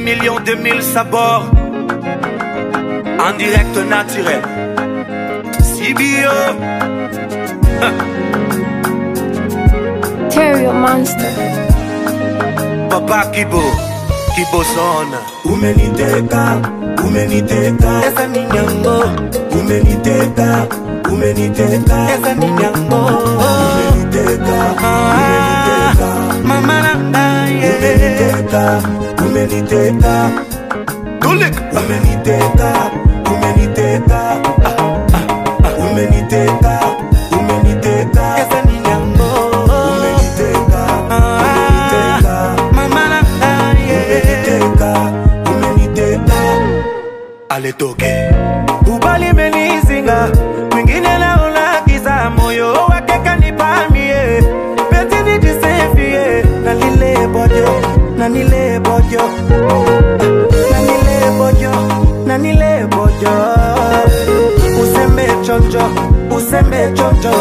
million, 2000 sabords. En direct naturel. CBO. Terrio Monster. Papa Kibo. Kibo Son. umeniteka umeniteka Esa ni nyango. umeniteka umeniteka Esa ni nyango. umeniteka umeniteka Mama nanga, yeah. umeniteka umeniteka Tulik. umeniteka umeniteka umeniteka umeniteka Esa ni nyango. umeniteka umeniteka Mama nanga, yeah. umeniteka umeniteka Ale toke. Ubali menizinga. Mwingine naona giza moyo wake kanipamie. Penzi nijisifie. Na lile bojo, na nile bojo. Na nile bojo, na nile bojo. Usembe chonjo, usembe chonjo.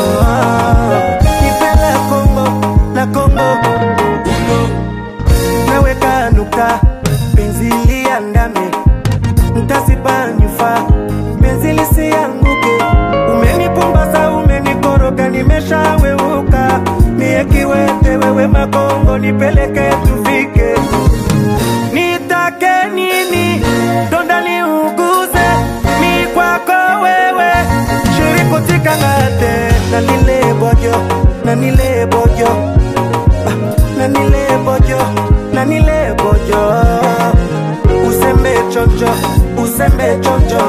Nipele Kongo, na Kongo. Uno, naweka nukta. Penzi liandame ntasipanyufa penzi lisianguke umenipumbaza umenikoroga nimeshaweuka mie kiwete wewe makongo nipeleke tufike nitake nini donda niuguze mi kwako wewe shirikutikangate na nile bojo na nile bojo Ah, na nile bojo na nile bojo usembe chonjo usembe chonjo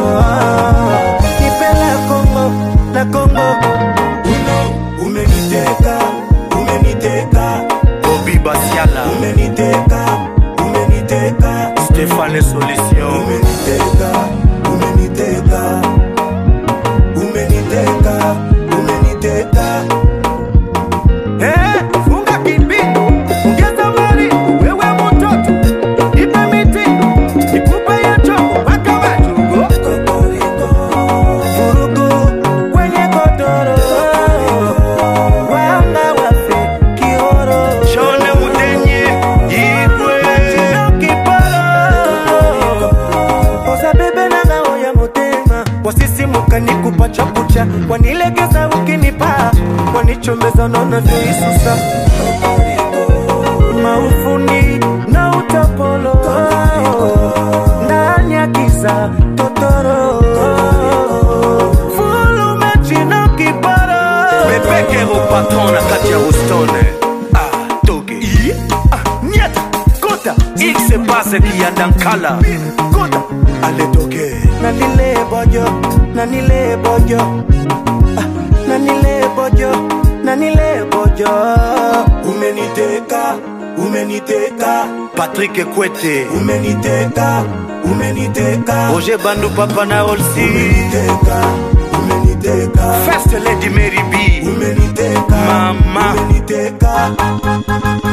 kipela kongo na kongo uno umeniteka umeniteka bobi basiala umeniteka umeniteka stéphane solution umeniteka umeniteka umeniteka umeniteka Eh, funga kipi ongeza mali wewe mtoto ipe miti ikupe ya choko mpaka wachugo kokoriko vurugu kwenye kodoro wanga wafe kioro shone udenye igwe kiporo oza bebe nanga oya motema wasisimuka nikupa chakucha wanilegeza ukinipa wanichomeza naona vyoisusa maufuni na utapolo ndani ya giza totoro fulumechina kiporo bepekero patron na kati ya bostone ah, toge I, ah, nyata kota ikse pase kiyandankala kota aletoke na nile bojo na nile bojo ah, na nile bojo na nile bojo umeniteka umeniteka patrik kwete umeniteka umeniteka roger bandu papa na olsi umeniteka umeniteka first lady mary b umeniteka Mama. umeniteka